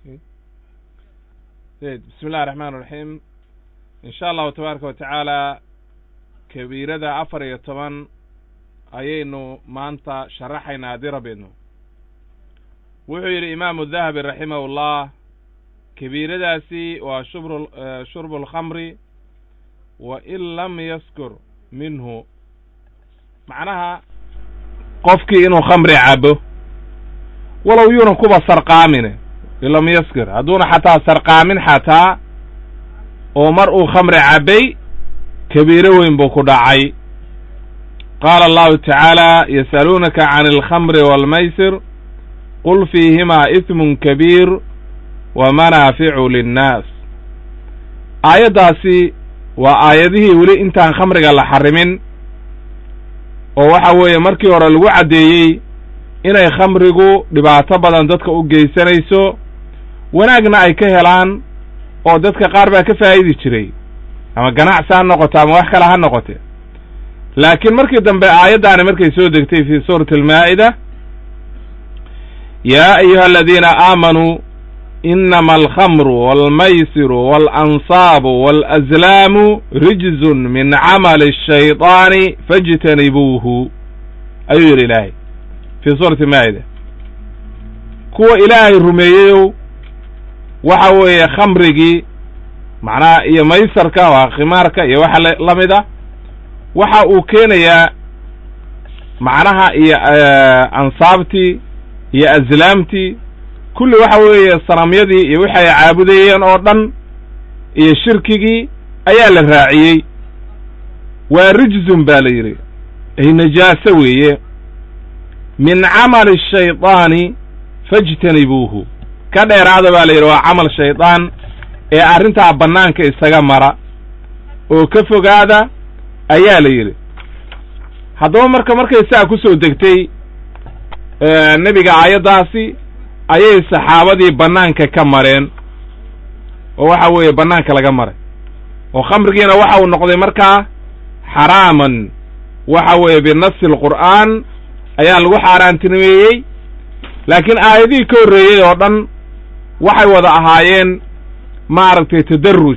bismi illahi raxmaan raxiim in sha allahu tabaaraka wa tacaala kabiirada afar iyo toban ayaynu maanta sharaxaynaa haddii rabbeedno wuxuu yidhi imaamu dahabi raximahu llah kabiiradaasi waa shubr shurbu alkhamri wa in lam yaskur minhu macnaha qofkii inuu khamri cabo walow yuuna kuba sarqaamine in lam yaskir hadduuna xataa sarqaamin xataa oo mar uu khamri cabbay kabiiro weyn buu ku dhacay qaala allahu tacaala yasaluunaka can alkhamri waalmaysir qul fiihimaa ismun kabiir wa manaaficu linnaas aayaddaasi waa aayadihii weli intaan khamriga la xarimin oo waxa weeye markii hore lagu caddeeyey inay khamrigu dhibaato badan dadka u geysanayso wanaagna ay ka helaan oo dadka qaar baa ka faa'idi jiray ama ganacsi ha noqoto ama wax kale ha noqote laakiin markii dambe aayaddaani markay soo degtay fii suurati almaa'ida yaa ayuha aladiina aamanuu inama alkhamru waalmaysiru waalanصaabu waalaslaamu rijzun min camali الshayطaani faاjtanibuuhu ayuu yidhi ilaahay fii suurati maa'ida kuwa ilaahay rumeeyeyow waxa weeye khamrigii macnaha iyo maysarka waa khimaarka iyo waxa la mid a waxa uu keenayaa macnaha iyo ansaabtii iyo aslaamtii kulli waxa weeye sanamyadii iyo wixi ay caabudayeen oo dhan iyo shirkigii ayaa la raaciyey waa rijzun baa la yidhi ay najaaso weeye min camali ashaydaani faاjtanibuuhu ka dheeraada baa la yidhi waa camal shaydaan ee arrintaa bannaanka isaga mara oo ka fogaada ayaa la yidhi haddaba marka markay saa ku soo degtay nebiga aayaddaasi ayay saxaabadii bannaanka ka mareen oo waxa weeye bannaanka laga maray oo khamrigiina waxa uu noqday markaa xaraaman waxa weeye binafsi alqur'aan ayaa lagu xaaraantinimeeyey laakiin aayadihii ka horreeyey oo dhan waxay wada ahaayeen maaragtay tadarruj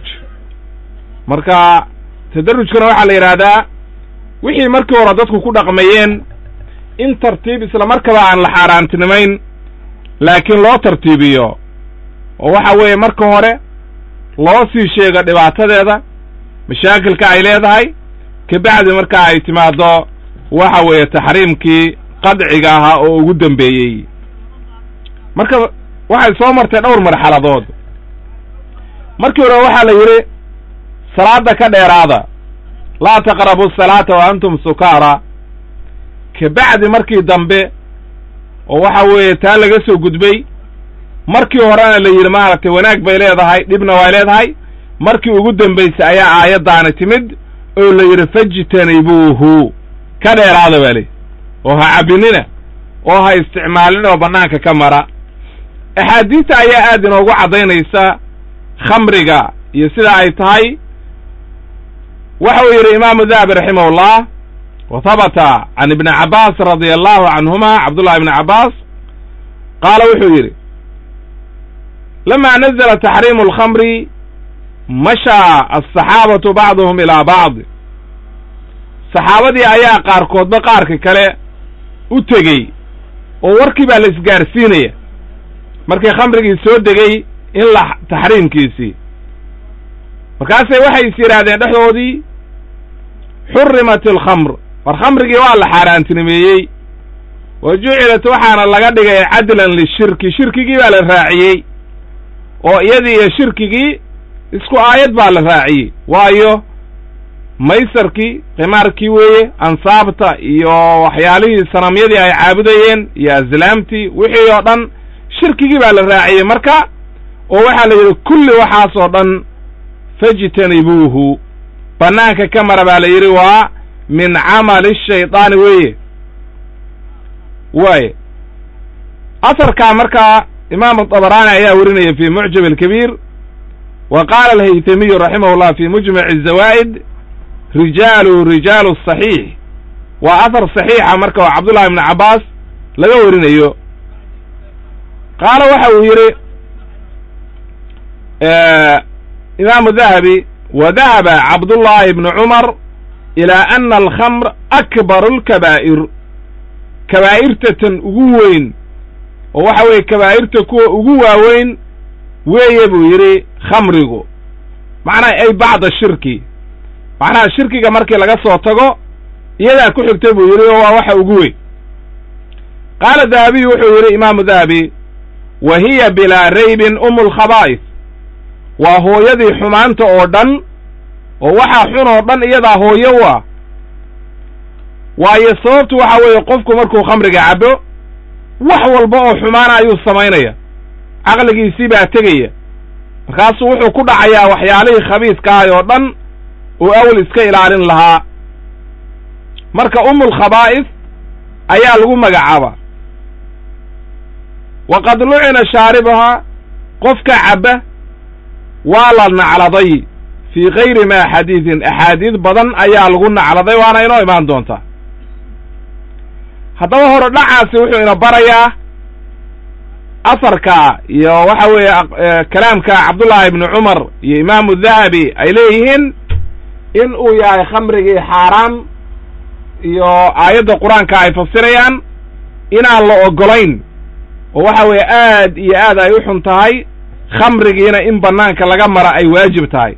marka tadarrujkana waxaa la yidhaahdaa wixii markii hore dadku ku dhaqmayeen in tartiib isla markaba aan la xaaraantinimayn laakiin loo tartiibiyo oo waxa weeye marka hore loo sii sheego dhibaatadeeda mashaakilka ay leedahay kabacdi markaa ay timaaddo waxa weeye taxriimkii qadciga ahaa oo ugu dambeeyey marka waxay soo martay dhowr marxaladood markii hore waxaa la yidhi salaadda ka dheeraada laa taqrabu asalaata wa antum sukaara kabacdi markii dambe oo waxa weeye taa laga soo gudbay markii horena la yidhi maaragtay wanaag bay leedahay dhibna way leedahay markii ugu dambaysay ayaa aayaddaani timid oo la yidhi fajtanibuuhu ka dheeraada baa leyi oo ha cabbinina oo ha isticmaalin oo bannaanka ka mara axaadiista ayaa aad inoogu caddaynaysa khamriga iyo sida ay tahay waxa uu yidhi imaamu dahabi raximahullah wa habata can ibni cabbaas radia allahu canhuma cabdullahi ibni cabbaas qaala wuxuu yidhi lama nazla taxriimu alkhamri mashaa alsaxaabatu bacduhum ilaa bacd saxaabadii ayaa qaarkoodba qaarka kale u tegey oo warkii baa la isgaarsiinaya markii khamrigii soo degay in la taxriimkiisii markaasay waxay is yidhaahdeen dhexdoodii xurimat alkhamr war khamrigii waa la xaaraantinimeeyey wa jucilat waxaana laga dhigay cadlan lishirki shirkigii baa la raaciyey oo iyadii iyo shirkigii isku aayad baa la raaciyey waayo maysarkii khimaarkii weeye ansaabta iyo waxyaalihii sanamyadii ay caabudayeen iyo aslaamtii wixii oo dhan shirkigii baa la raaciyey marka oo waxaa la yidhi kulli waxaas oo dhan fajtanibuuhu bannaanka ka mara baa la yidhi waa min camali shaydaani weeye waaye asarkaa markaa imaamu dabaraani ayaa werinaya fi mucjam alkabiir wa qaala alhaytamiyu raximah llah fi mujmac azawaa'id rijaalu rijaalu saxiix waa ahar saxiixa marka oo cabdullahi ibni cabbaas laga warinayo qaala waxa uu yidhi imaamu dahabi wa dahaba cabdullaahi ibnu cumar ilaa ana alkhamr akbaru alkabaa'ir kabaa'irta tan ugu weyn oo waxa weeye kabaa'irta kuwa ugu waaweyn weeye buu yidhi khamrigu macnaha ay bacda shirki macnaha shirkiga markii laga soo tago iyadaa ku xigtay buu yidhi oo waa waxa ugu weyn qaala dahabiyu wuxuu yidhi imaamu dahabi wa hiya bilaa raybin umu lkhabaa'is waa hooyadii xumaanta oo dhan oo waxaa xun oo dhan iyadaa hooyo u ah waayo sababtu waxa weeye qofku markuu khamriga cabbo wax walba oo xumaana ayuu samaynaya caqligiisii baa tegaya markaasuu wuxuu ku dhacayaa waxyaalihii khabiiskahay oo dhan uu awel iska ilaalin lahaa marka umulkhabaa'is ayaa lagu magacaabaa waqad lucina shaaribahaa qofka cabba waa la nacladay fii kayri ma xadiidin axaadiid badan ayaa lagu nacladay waana inoo imaan doontaa haddaba hore dhacaasi wuxuu ina barayaa asarka iyo waxa weeye kalaamka cabdullaahi ibni cumar iyo imaamu dahabi ay leeyihiin in uu yahay khamrigii xaaraan iyo aayadda qur-aanka ay fasirayaan inaan la ogolayn oo waxa weeye aad iyo aad ay u xun tahay khamrigiina in bannaanka laga mara ay waajib tahay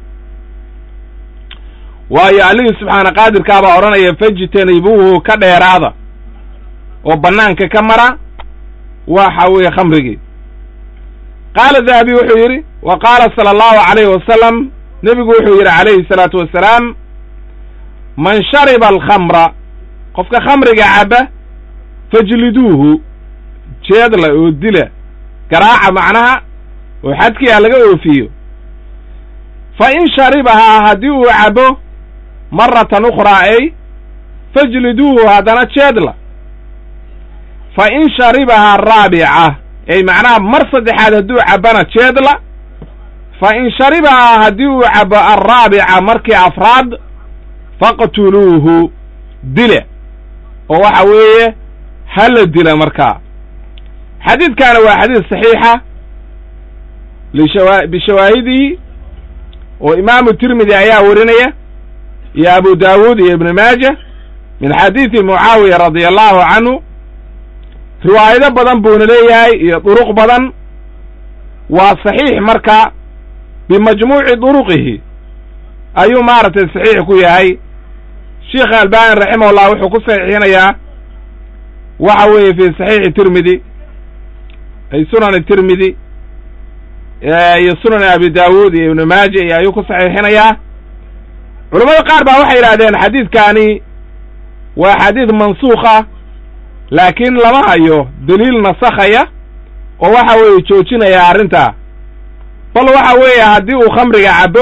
waayo allihii subxaana qaadirkaabaa odhanaya fajtanibuuhu ka dheeraada oo bannaanka ka mara waxa weeye khamrigii qaala dahabi wuxuu yidhi wa qaala sala allahu calayhi wasalam nebigu wuxuu yidhi calayhi salaatu wasalaam man shariba alkhamra qofka khamriga cabba fajliduuhu jeedla oo dila garaaca macnaha oo xadkiia laga oofiyo fa in sharibahaa haddii uu cabbo maratan ukhraa ay fajliduuhu haddana jeedla fa in sharibahaa raabica ay macnaha mar saddexaad hadduu cabbana jeedla fa in sharibahaa haddii uu cabbo alraabica markii afraad faqtuluuhu dila oo waxa weeye ha la dila markaa xadiidkaana waa xadiid saxiixa lishawa bishawaahidihi oo imaamu tirmidi ayaa warinaya iyo abu daawuud iyo ibnu maaja min xadiidi mucaawiya radia allahu canhu riwaayado badan buuna leeyahay iyo duruq badan waa saxiix marka bimajmuuci duruqihi ayuu maaragtay saxiix ku yahay sheikh albani raximahullah wuxuu ku saxiixinayaa waxa weeye fi saxiixi tirmidi ay sunani tirmidi iyo sunani abi daawuud iyo ibnu maaja iyo ayuu ku saxiixinayaa culamada qaar baa waxay yidhahdeen xadiidkaani waa xadiid mansuukha laakiin lama hayo daliil nasakhaya oo waxa weeye joojinaya arrintaa bal waxa weeye haddii uu khamriga cabbo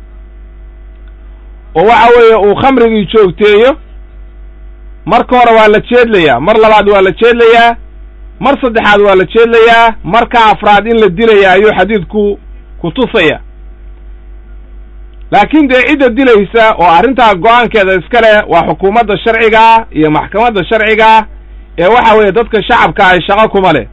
oo waxa weeye uu khamrigii joogteeyo marka hore waa la jeedlayaa mar labaad waa la jeedlayaa mar saddexaad waa la jeedlayaa marka afraad in la dilaya ayuu xadiidku ku tusaya laakiin dee cidda dilaysa oo arrintaa go-aankeeda iska leh waa xukuumadda sharcigaa iyo maxkamadda sharcigaa ee waxa weeye dadka shacabka ay shaqo kuma leh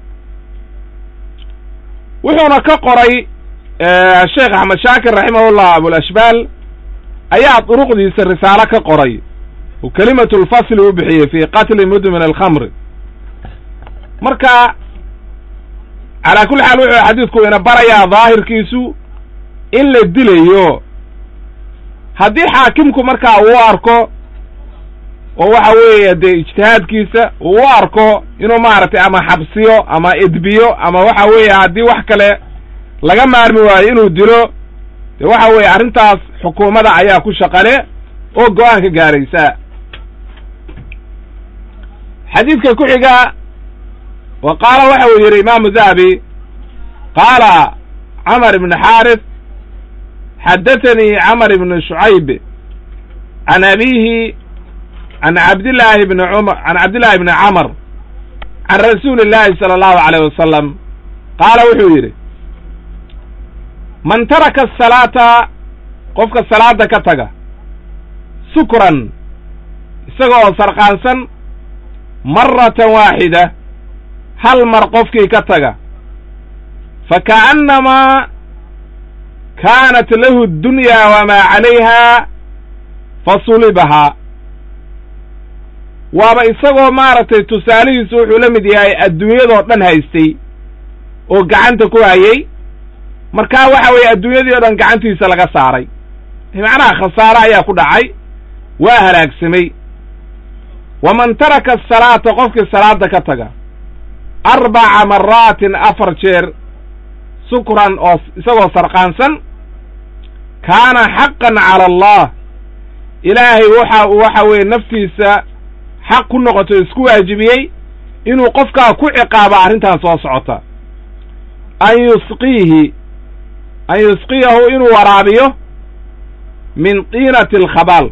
wuxuuna ka qoray sheekh axmed shaakir raximahullah abulashbaal ayaa duruqdiisa risaalo ka qoray oo kelimatu lfasli u bixiyey fi qatli mudmin alkhamri marka calaa kulli xaal wuxuu xadiidku ina barayaa daahirkiisu in la dilayo haddii xaakimku markaa uu arko oo waxa weeye dee ijtihaadkiisa uu u arko inuu maaragtay ama xabsiyo ama edbiyo ama waxa weeye haddii wax kale laga maarmi waayo inuu dilo dee waxa weeye arrintaas xukuumadda ayaa ku shaqale oo go-aan ka gaaraysa xadiidka ku xiga wa qaala waxa uu yidhi imaamu dahabi qaala camar ibn xaaris xaddathanii camar ibn shucayb can abiihi can cabdillaahi bni cumar can cabdillahi bni camar can rasuuli illaahi sala allahu alayh wasalam qaala wuxuu yidhi man taraka asalaata qofka salaada ka taga sukran isaga oo sarqaansan maratan waaxida hal mar qofkii ka taga fa ka'annamaa kaanat lahu ddunyaa wamaa calayha fasulibahaa waaba isagoo maaragtay tusaalihiisu wuxuu la mid yahay adduunyadoo dhan haystay oo gacanta ku hayay markaa waxa weeye adduunyadii o dhan gacantiisa laga saaray macnaha khasaare ayaa ku dhacay waa halaagsamay waman taraka asalaata qofkii salaada ka taga arbaca maraatin afar jeer sukran oo isagoo sarqaansan kaana xaqan cala allah ilaahay waxa uu waxa weeye naftiisa xaq ku noqoto isku waajibiyey inuu qofkaa ku ciqaabo arrintan soo socota an yusqiihi an yusqiyahu inuu waraabiyo min diinati alkhabaal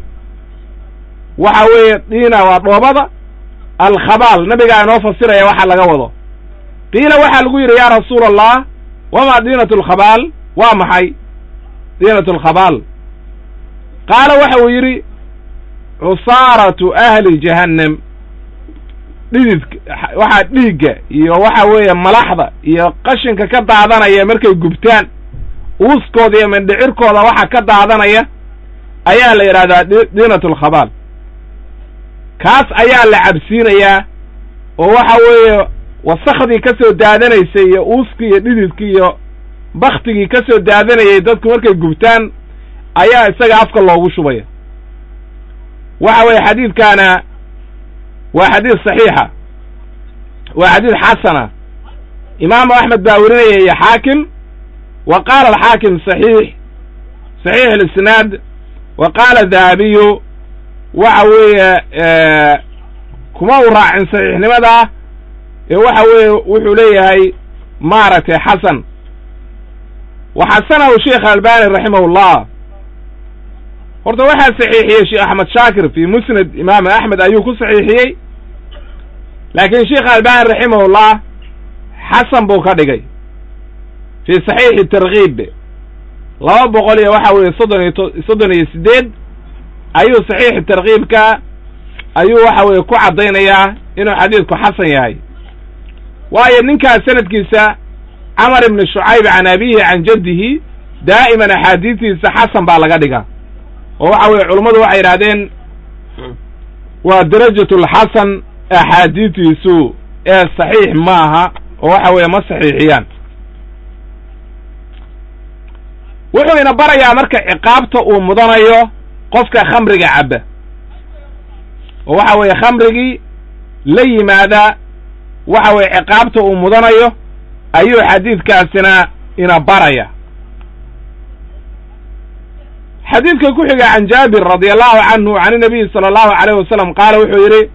waxa weeye diina waa dhoobada alkhabaal nabigaa inoo fasiraya waxa laga wado qiila waxaa lagu yidhi yaa rasuula allah wamaa diinatu alkhabaal waa maxay diinatu alkhabaal qaala waxa uu yidhi cusaaratu ahli jahannam dhididka waxaa dhiigga iyo waxa weeye malaxda iyo qashinka ka daadanaya markay gubtaan uuskooda iyo mindhicirkooda waxa ka daadanaya ayaa la yidhahdaa diinatu alkhabaal kaas ayaa la cabsiinayaa oo waxa weeye wasakhdii ka soo daadanaysay iyo uuskii iyo dhididkii iyo baktigii ka soo daadanayay dadku markay gubtaan ayaa isaga afka loogu shubaya waxa weeye xadiidkaana waa xadiid saxiixa waa xadiid xasana imaamu axmed baa werinaya iyo xaakim wa qaala alxaakim saxiix saxiix alisnaad wa qaala dahabiyu waxa weeye kuma u raacin saxiixnimadaa ee waxa weeye wuxuu leeyahay maaragtay xasan wa xasanahu sheikh albani raximahullah horta waxaa saxiixiyey sheekh axmed shaakir fi musnad imaam axmed ayuu ku saxiixiyey laakiin sheikh albani raximahullah xasan buu ka dhigay fi saxiixi tarkiib laba boqol iyo waxa weeye soddon iyo to soddon iyo siddeed ayuu saxiixi tarkiibka ayuu waxa weeye ku caddaynayaa inuu xadiidku xasan yahay waayo ninkaas sanadkiisa camar ibni shucayb can abihi can jaddihi daa'iman axaadiistiisa xasan baa laga dhigaa oo waxa weeye culummadu waxay yidhahdeen waa darajatulxasan axaadiitiisu ee saxiix maaha oo waxa weeye ma saxiixiyaan wuxuu ina barayaa marka ciqaabta uu mudanayo qofka khamriga cabba oo waxa weeye khamrigii la yimaada waxa weeye ciqaabta uu mudanayo ayuu xadiidkaasina ina baraya xadiidka ku xiga can jaabir radi allahu canhu can inabiyi sala allahu alayh wasalam qaala wuxuu yidhi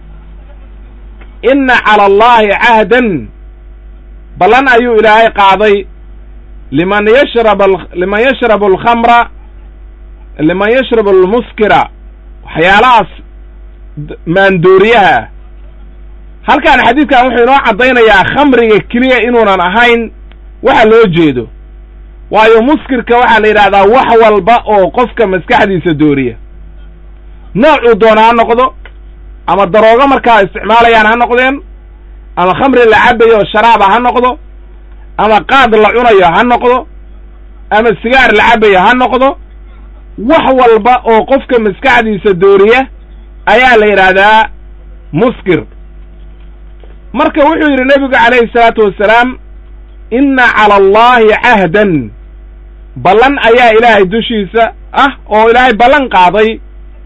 inna cala allahi cahdan ballan ayuu ilaahay qaaday liman yashrab liman yashrabu alkhamra liman yashrabu almuskira waxyaalahaas maandooriyaha ah halkan xadiidkan wuxuu inoo caddaynayaa khamriga keliya inuunan ahayn waxa loo jeedo waayo muskirka waxaa la yidhahdaa wax walba oo qofka maskaxdiisa dooriya noocuu doona ha noqdo ama daroogo markaa isticmaalayaan ha noqdeen ama khamri la cabayo oo sharaaba ha noqdo ama qaad la cunayo ha noqdo ama sigaar la cabayo ha noqdo wax walba oo qofka maskaxdiisa dooriya ayaa la yidhaahdaa muskir marka wuxuu yidhi nebigu calayhi salaatu wasalaam inna cala allahi cahdan ballan ayaa ilaahay dushiisa ah oo ilaahay ballan qaaday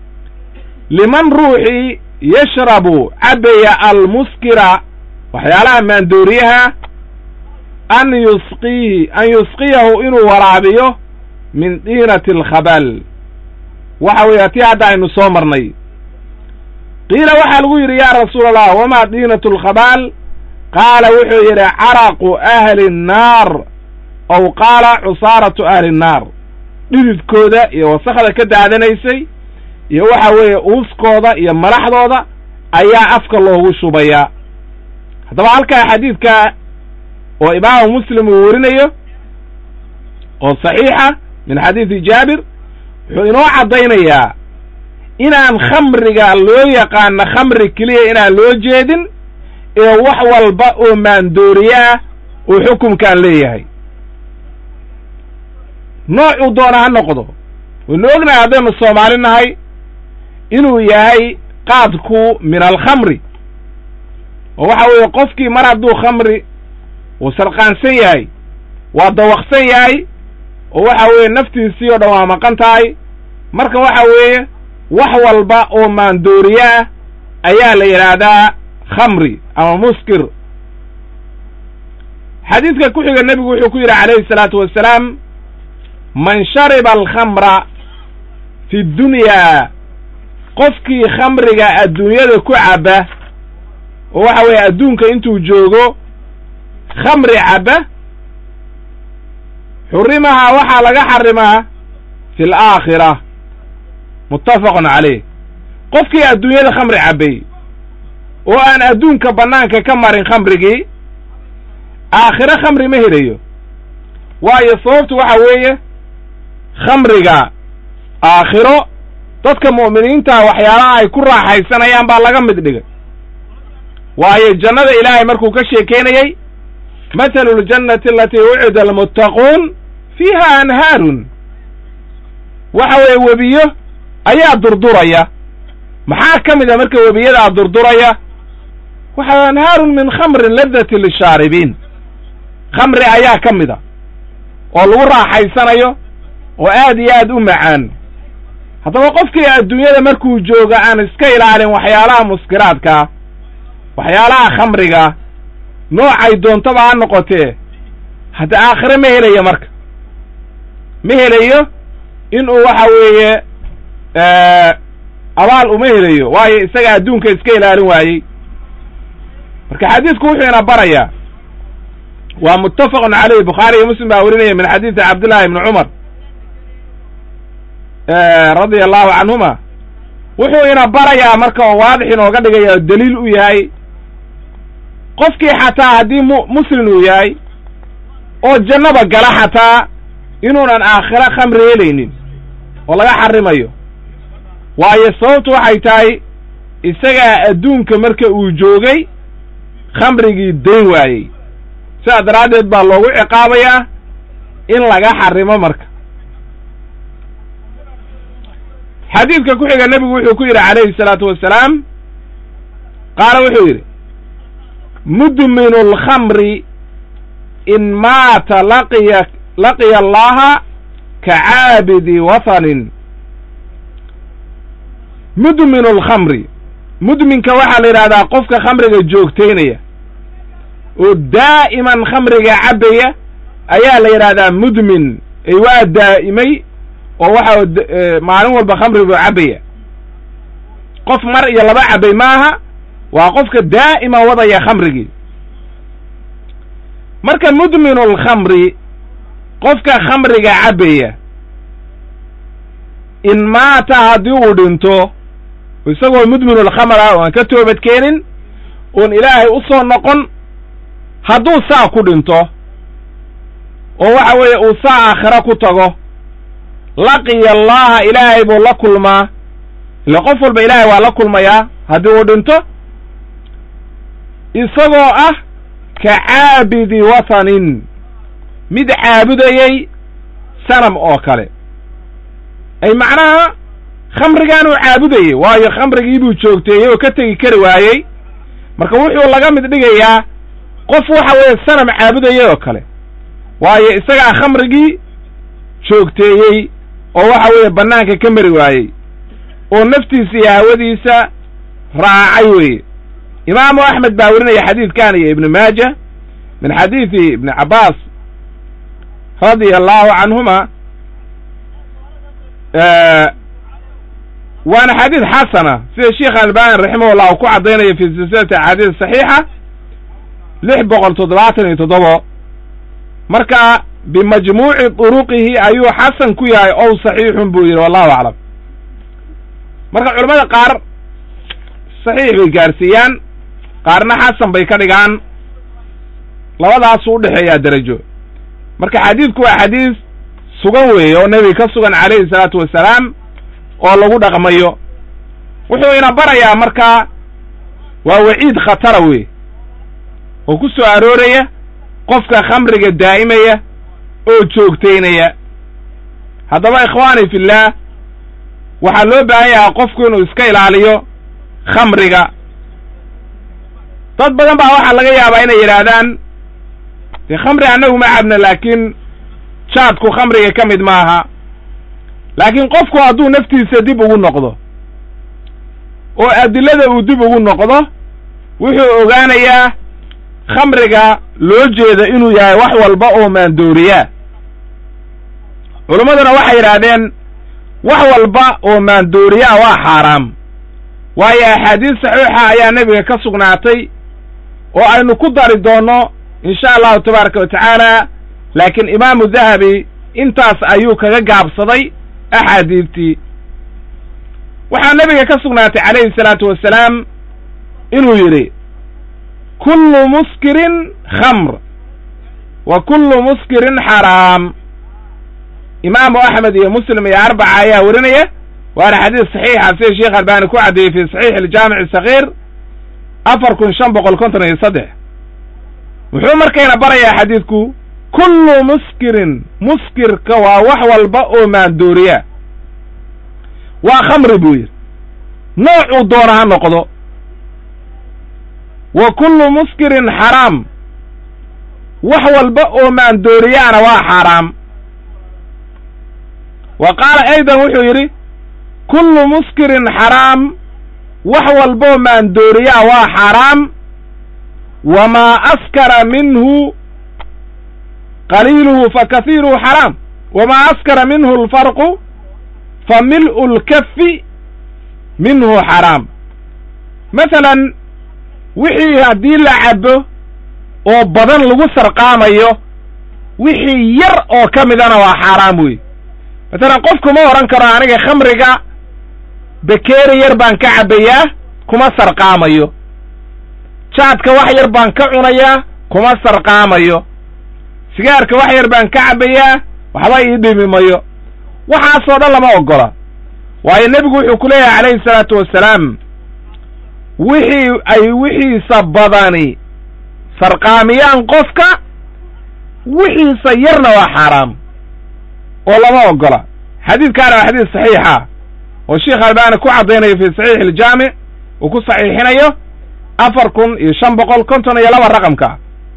liman ruuxii yashrabu cabaya almuskira waxyaalaha maandooriyaha an yusqiihi an yusqiyahu inuu waraabiyo min diinati alkhabal waxa weeye tii hadda aynu soo marnay qiila waxaa lagu yidhi yaa rasuula allah wamaa diinatu alkhabaal qaala wuxuu yidhi caraqu ahli nnaar ow qaala cusaaratu ahli nnaar dhididkooda iyo wasakda ka daadanaysay iyo waxa weeye uuskooda iyo malaxdooda ayaa afka loogu shubayaa haddaba halkaa xadiidka oo imaamu muslim uu werinayo oo saxiixa min xadiidi jaabir wuxuu inoo caddaynayaa inaan khamriga loo yaqaano khamri keliya inaan loo jeedin ee wax walba oo maandooriye ah uu xukumkan leeyahay noocuu doona ha noqdo waynu ognahay haddaynu soomaali nahay inuu yahay qaadku min alkhamri oo waxa weeye qofkii mar hadduu khamri uu sarqaansan yahay waa dawaqsan yahay oo waxa weeye naftiisii oo dhan waa maqan tahay marka waxa weeye wax walba oo maandooriye ah ayaa la yidhaahdaa khamri ama muskir xadiidka ku xiga nebigu wuxuu ku yidhi calayhi salaatu wassalaam man shariba alkhamra fi dunyaa qofkii khamriga adduunyada ku cabba oo waxa weeye adduunka intuu joogo khamri cabba xurimahaa waxaa laga xarimaa fi alaakhira muttafaqun caleyh qofkii adduunyada khamri cabbay oo aan adduunka bannaanka ka marin khamrigii aakhiro khamri ma helayo waayo sababtu waxa weeye khamriga aakhiro dadka mu'miniinta waxyaalaha ay ku raaxaysanayaan baa laga mid dhigay waayo jannada ilaahay markuu ka sheekeynayey mathalu ljannati alatii wucida almuttaquun fiiha anhaarun waxa weeye webiyo ayaa durduraya maxaa ka mid a marka webiyadaa durduraya waxa anhaarun min khamrin ladati lishaaribiin khamri ayaa ka mid a oo lagu raaxaysanayo oo aad iyo aad u macaan haddaba qofkii adduunyada markuu jooga aan iska ilaalin waxyaalaha muskiraadkaa waxyaalaha khamriga noocay doontaba ha noqotee hadda aakhire ma helayo marka ma helayo inuu waxa weeye abaal uma helayo waayo isaga adduunka iska ilaalin waayey marka xadiidku wuxuu ina barayaa waa muttafaqun caleyh bukhaari iyo muslim baa werinaya min xadiidi cabdillahi ibni cumar radia allahu canhuma wuxuu ina barayaa marka oo waadix inooga dhigaya oo daliil u yahay qofkii xataa haddii mu muslim uu yahay oo jannaba gala xataa inuunan aakhiro khamri helaynin oo laga xarimayo waayo sababtu waxay tahay isagaa adduunka marka uu joogay khamrigii dayn waayey sidaa daraaddeed baa loogu ciqaabayaa in laga xarimo marka xadiidka ku xiga nebigu wuxuu ku yidhi calayhi salaatu wassalaam qaala wuxuu yidhi mudminu alkhamri in maata laqiya laqiya allaha ka caabidi wathanin mudminu alkhamri mudminka waxaa la yidhahdaa qofka khamriga joogtaynaya oo daa'iman khamriga cabbaya ayaa la yidhahdaa mudmin ay waa daa'imay oo waxa maalin walba khamri buu cabbaya qof mar iyo laba cabbay maaha waa qofka daa'ima wadaya khamrigii marka mudminu alkhamri qofka khamriga cabbaya in maata haddii uu dhinto isagoo mudminu alkhamr ah oo aan ka toobad keenin oon ilaahay u soo noqon hadduu saa ku dhinto oo waxa weeye uu saa aakhiro ku tago laqiya allaha ilaahay buu la kulmaa ile qof walba ilaahay waa la kulmayaa haddii uu dhinto isagoo ah ka caabidi wathanin mid caabudayey sanam oo kale ay macnaha khamrigaanuu caabudayey waayo khamrigii buu joogteeyey oo ka tegi kari waayey marka wuxuu laga mid dhigayaa qof waxa weeye sanam caabudayey oo kale waayo isagaa khamrigii joogteeyey oo waxa weeye bannaanka ka mari waayey oo naftiisa iyo hawadiisa raacay weeye imaamu axmed baa werinaya xadiidkan iyo ibnu maaja min xadiidi ibni cabbaas radia allahu canhuma waana xadiid xasana sida sheikh albani raximahullah uu ku caddaynayo fi silsilati axaadiis saxiixa lix boqol toddobaatan iyo toddobo marka bimajmuuci duruqihi ayuu xasan ku yahay ow saxiixun buu yidhi wallahu aclam marka culamada qaar saxiix bay gaarsiiyaan qaarna xasan bay ka dhigaan labadaasuu udhexeeyaa derajo marka xadiidku waa xadiis sugan weeye oo nebiga ka sugan calayhi salaatu wassalaam oo lagu dhaqmayo wuxuu ina barayaa markaa waa waciid khatara wey oo ku soo arooraya qofka khamriga daa'imaya oo joogtaynaya haddaba ikhwaani fillaah waxaa loo baahan yahaa qofku inuu iska ilaaliyo khamriga dad badan baa waxaa laga yaabaa inay yidhaahdaan dee khamri annagu ma cabna laakiin jaadku khamriga ka mid maaha laakiin qofku hadduu naftiisa dib ugu noqdo oo adilada uu dib ugu noqdo wuxuu ogaanayaa khamriga loo jeeda inuu yahay wax walba oo maandooriyaa culimmaduna waxay yidhaahdeen wax walba oo maandooriyaa waa xaaraam waayo axaadiis saxiixa ayaa nebiga ka sugnaatay oo aynu ku dari doonno insha allahu tabaaraka wa tacaala laakiin imaamu dahabi intaas ayuu kaga gaabsaday axaadiidtii waxaa nebiga ka sugnaatay calayhi salaatu wasalaam inuu yidhi kullu muskirin khamr wa kullu muskirin xaraam imaamu axmed iyo muslim iyo arbaca ayaa werinaya waana xadiis saxiixa sida sheekh albani ku caddeeyey fi saxiix aljaamic sakiir afar kun shan boqol konton iyo saddex wuxuu markayna barayaa xadiidku kullu muskirin muskirka waa wax walba oo maandooriya waa khamri buu yidhi noocuu doona ha noqdo wa kullu muskirin xaraam wax walba oo maandooriyaana waa xaaraam wa qaala aydan wuxuu yidhi kullu muskirin xaraam wax walboo maandooriyaa waa xaaraam wamaa askara minhu qaliiluhu fa kahiiruhu xaraam wamaa askara minhu alfarqu fa mil'u lkafi minhu xaraam masalan wixii haddii la cabo oo badan lagu sarqaamayo wixii yar oo ka midana waa xaaraam wey masalan qofku ma odhan karo aniga khamriga bekeeri yar baan ka cabbayaa kuma sarqaamayo jaadka wax yar baan ka cunayaa kuma sarqaamayo sigaarka wax yar baan ka cabbayaa waxba ii dhimi mayo waxaasoo dhan lama oggola waayo nebigu wuxuu ku leeyahay calayhi salaatu wassalaam wixii ay wixiisa badani sarqaamiyaan qofka wixiisa yarna waa xaaraam oo lama oggola xadiidkaana waa xadiis saxiixa oo sheekh albaani ku caddaynayo fi saxiix iljaamic uu ku saxiixinayo afar kun iyo shan boqol konton iyo laba raqamka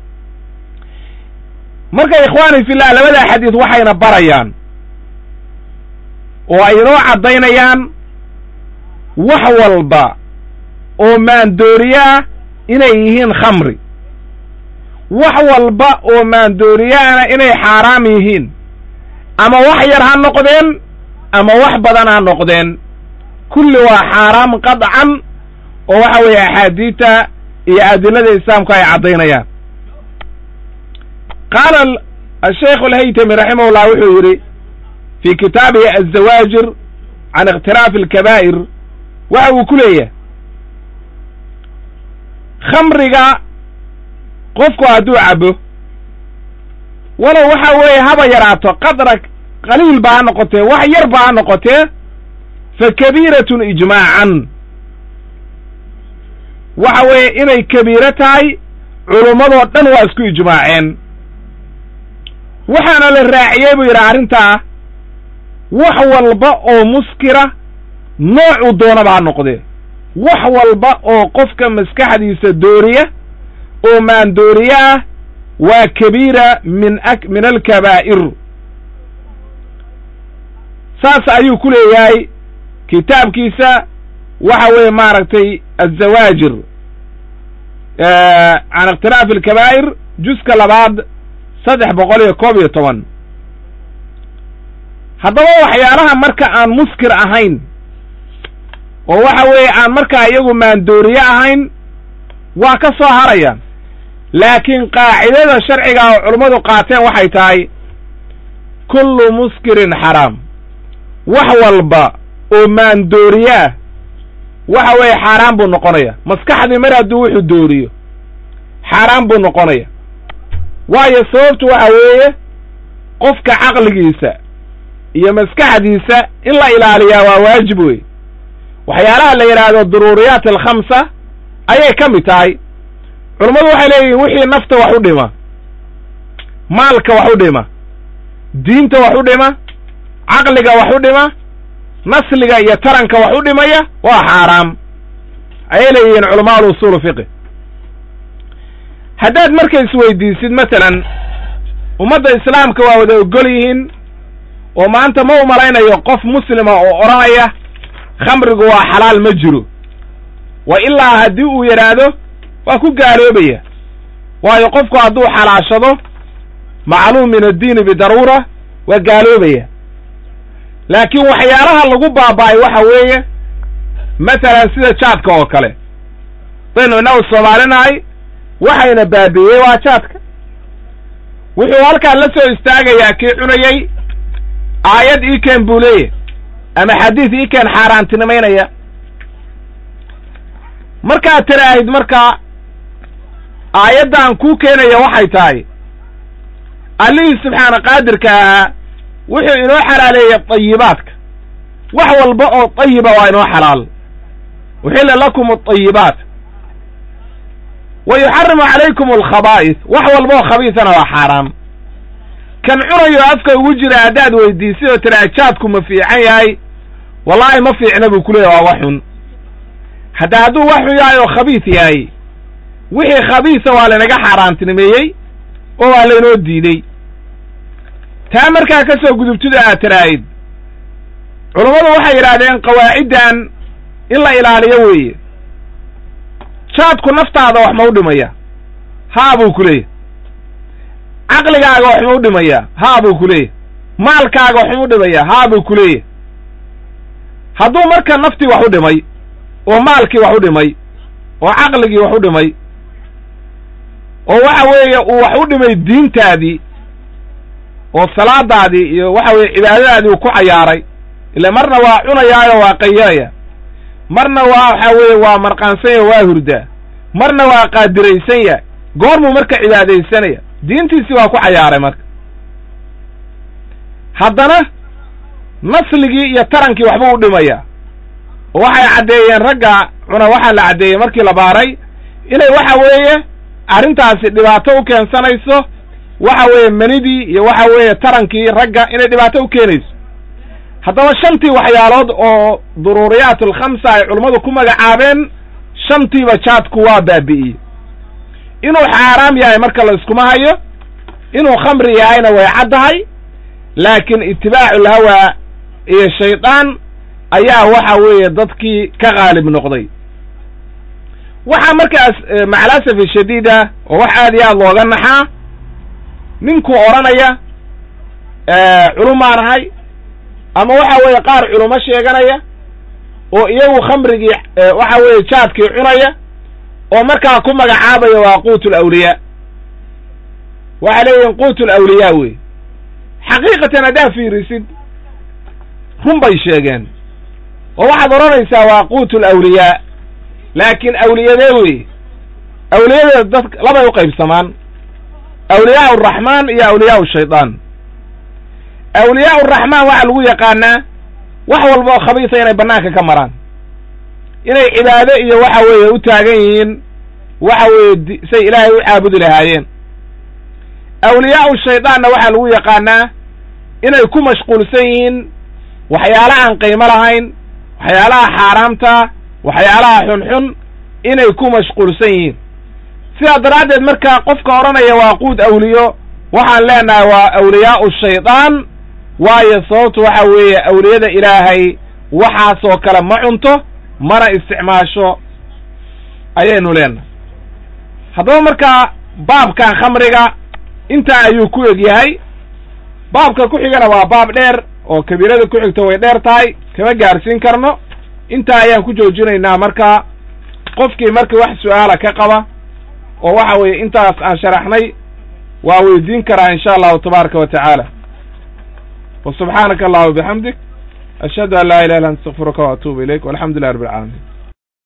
marka ikhwaani fillah labada xadiis waxayna barayaan oo ay inoo caddaynayaan wax walba oo maandooriyaa inay yihiin khamri wax walba oo maandooriyaana inay xaaraam yihiin ama wax yar ha noqdeen ama wax badan ha noqdeen kulli waa xaaraam qadcan oo waxa weeye axaadiidta iyo adilada islaamku ay caddaynayaan qaala asheikh alhaytami raximahullah wuxuu yidhi fii kitaabihi azawaajir can ikhtiraafi alkabaa'ir waxa uu ku leeyahay khamriga qofku hadduu cabo walow waxa weeye haba yaraato qadra qaliil ba ha noqotee wax yar ba ha noqotee fa kabiiratun ijmaacan waxa weeye inay kabiiro tahay culummadoo dhan waa isku ijmaaceen waxaana la raaciyey buu yidhi arrintaa wax walba oo muskira noocuu doonaba ha noqdee wax walba oo qofka maskaxdiisa dooriya oo maandooriye ah waa kabiira min a min alkabaa'ir saas ayuu ku leeyahay kitaabkiisa waxa weeye maaragtay azawaajir can ikhtilaafi alkabaa'ir juska labaad saddex boqol iyo koob iyo toban haddaba waxyaalaha marka aan muskir ahayn oo waxa weeye aan markaa iyagu maandooriye ahayn waa ka soo harayaan laakiin qaacidada sharciga oo culummadu qaateen waxay tahay kullu muskirin xaraam wax walba oo maandooriye ah waxa weeye xaaraan buu noqonaya maskaxdii mar hadduu wuxuu dooriyo xaaraan buu noqonaya waayo sababtu waxa weeye qofka caqligiisa iyo maskaxdiisa in la ilaaliyaa waa waajib wey waxyaalaha la yidhaahdo daruuriyaat alkhamsa ayay ka mid tahay culummadu waxay leeyihiin wixii nafta wax u dhima maalka wax u dhima diinta wax u dhima caqliga wax u dhima nasliga iyo taranka wax u dhimaya waa xaaraam ayay leeyihiin culamaa alusuulu fiqi haddaad marka isweydiisid masalan ummadda islaamka waa wada ogol yihiin oo maanta ma u malaynayo qof muslima oo odhanaya khamrigu waa xalaal ma jiro wa ilaa haddii uu yidhaahdo waa ku gaaloobaya waayo qofku hadduu xalaashado macluum min addiini bidaruura waa gaaloobaya laakiin waxyaalaha lagu baaba'ay waxa weeye masalan sida jaadka oo kale daynu innagu soomaalinahay waxayna baabi'iyey waa jaadka wuxuu halkaa la soo istaagayaa kii cunayey aayad iikeen buu leeyahy ama xadiis iikeen xaaraantinimaynaya markaad tiraahid markaa aayaddan kuu keenaya waxay tahay allihii subxaana qaadirka ahaa wuxuu inoo xalaaleeyey dayibaadka wax walba oo dayiba waa inoo xalaal uxilla lakum adayibaat wa yuxarimu calaykum alkhabaa'is wax walba oo khabiisana waa xaaraam kan cunayo afka ugu jira haddaad weydiisay oo tiraa jaadku ma fiican yahay wallaahi ma fiicna buu ku leeyahy waa wax xun hadda hadduu wax xun yahay oo khabiis yahay wixii khabiisa waa laynaga xaaraantinimeeyey oo waa laynoo diidey taa markaa ka soo gudubtida aad tiraahid culummadu waxay yidhaahdeen qawaaciddan in la ilaaliyo weeye jaadku naftaada wax ma u dhimaya haa buu ku leeyahy caqligaaga wax ma u dhimaya haa buu ku leeyahy maalkaaga wax ma u dhimaya haa buu ku leeyahy hadduu marka naftii wax u dhimay oo maalkii wax u dhimay oo caqligii wax u dhimay oo waxa weeye uu wax u dhimay diintaadii oo salaadaadii iyo waxa weeye cibaadadaadii uu ku cayaaray ile marna waa cunayaayo waa qayaraya marna waa waxa weeye waa marqaansanya waa hurdaa marna waa qaadiraysanya goormuu marka cibaadaysanaya diintiisii waa ku cayaaray marka haddana nasligii iyo tarankii waxbuu u dhimaya oo waxay caddeeyeen ragga cuna waxaa la caddeeyey markii la baaray inay waxa weeye arrintaasi dhibaato u keensanayso waxa weeye manidii iyo waxa weeye tarankii ragga inay dhibaato u keenayso haddaba shantii waxyaalood oo duruuriyaat alkhamsa ay culummadu ku magacaabeen shantiiba jaadku waa baabi'iyey inuu xaaraam yahay marka la iskuma hayo inuu khamri yahayna way caddahay laakiin itibaacu lhawaa iyo shaydaan ayaa waxa weeye dadkii ka qaalib noqday waxaa markaas macalasafi shadiida oo wax aad iyo aad looga naxaa ninkuu odhanaya culumaan ahay ama waxa weeye qaar culumo sheeganaya oo iyagu khamrigii waxa weeye jaadkii cunaya oo markaa ku magacaabaya waa quutu alawliyaa waxay leeyihin quutu alawliyaa wey xaqiiqatan haddaa fiirisid run bay sheegeen oo waxaad odhanaysaa waa quutu alawliyaa laakiin awliyadee wey awliyada dad labay u qaybsamaan awliyaa araxmaan iyo awliyaa shaydaan awliyaa uraxmaan waxaa lagu yaqaanaa wax walba oo khabiisa inay bannaanka ka maraan inay cibaado iyo waxa weeye u taagan yihiin waxa weeye say ilaahay u caabudi lahaayeen awliyaau shaydaanna waxaa lagu yaqaanaa inay ku mashquulsan yihiin waxyaala aan qiimo lahayn waxyaalaha xaaraamta waxyaalaha xunxun inay ku mashquulsan yihiin sidaa daraaddeed marka qofka odhanaya waa quud awliyo waxaan leenahay waa awliyaau shaydaan waayo sababtu waxa weeye awliyada ilaahay waxaasoo kale ma cunto mana isticmaasho ayaynu leenahay haddaba markaa baabkan khamriga intaa ayuu ku eg yahay baabka ku xigana waa baab dheer oo kabiirada ku xigta way dheer tahay kama gaarsiin karno intaa ayaan ku joojinaynaa marka qofkii markii wax su-aala ka qaba oo waxa weeye intaas aan sharaxnay waa weydiin karaa in sha allahu tabaaraka wa tacaala wa subxaanaka allahuma bixamdik ashhadu an laa ilaha illa anta astaqfiruka wa atuubu ilayk walxamdu lilah rabbi alcaalamiin